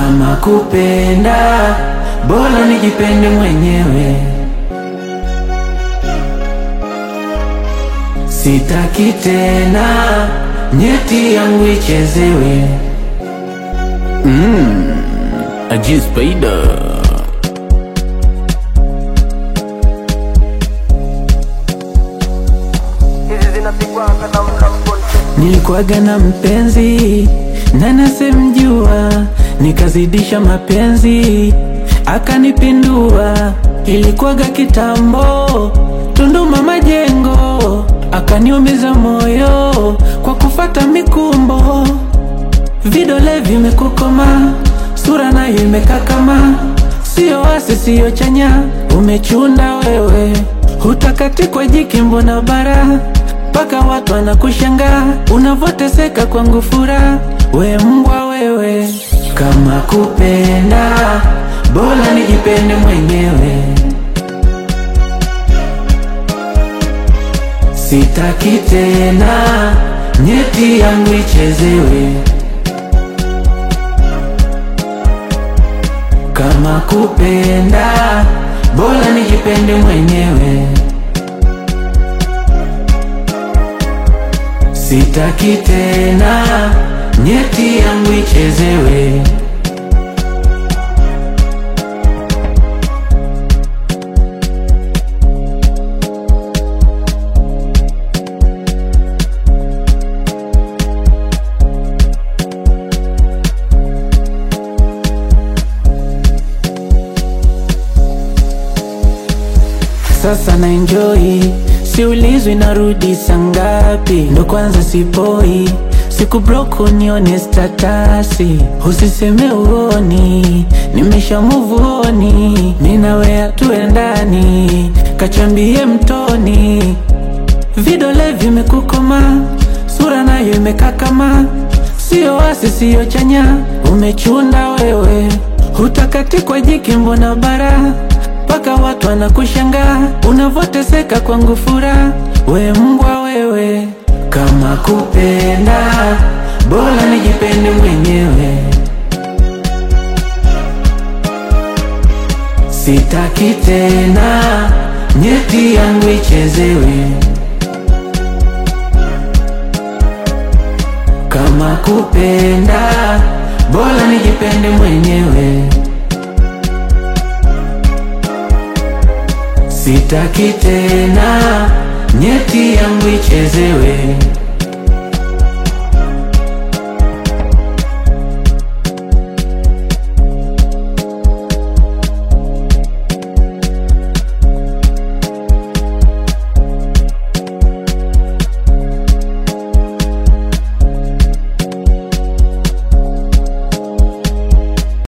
Kama kupenda bora nijipende mwenyewe, sitaki tena nyeti yangu ichezewe. Ajiz Spider Nilikuwaga na mpenzi na nasemjua, nikazidisha mapenzi akanipindua. Ilikuwaga kitambo, Tunduma Majengo, akaniumiza moyo kwa kufata mikumbo. Vidole vimekukoma, sura nayo imekakama, sio wasi sio chanya, umechunda wewe, hutakati kwa jiki, mbona bara mpaka watu wanakushangaa unavoteseka kwangu furaha, we mbwa wewe. Kama kupenda bora nijipende mwenyewe, sitaki tena nyeti yangu ichezewe. Kama kupenda bora nijipende mwenyewe, sitaki tena nyeti yangu ichezewe. Sasa na enjoy, siulizwi narudi sangapi, ndo kwanza sipoi siku block unione statasi, usiseme uoni, nimesha move on, mina wea tuendani, kachambie mtoni, vidole vimekukoma, sura nayo imekakama, sio wasi sio chanya, umechunda wewe, hutakati kwa jiki, mbona bara mpaka watu wanakushangaa unavoteseka kwangu furaha, we mbwa wewe. Kama kupenda bora nijipende mwenyewe, sitaki tena nyeti yangu ichezewe. Kama kupenda bora nijipende mwenyewe Sitaki tena nyeti yangu ichezewe.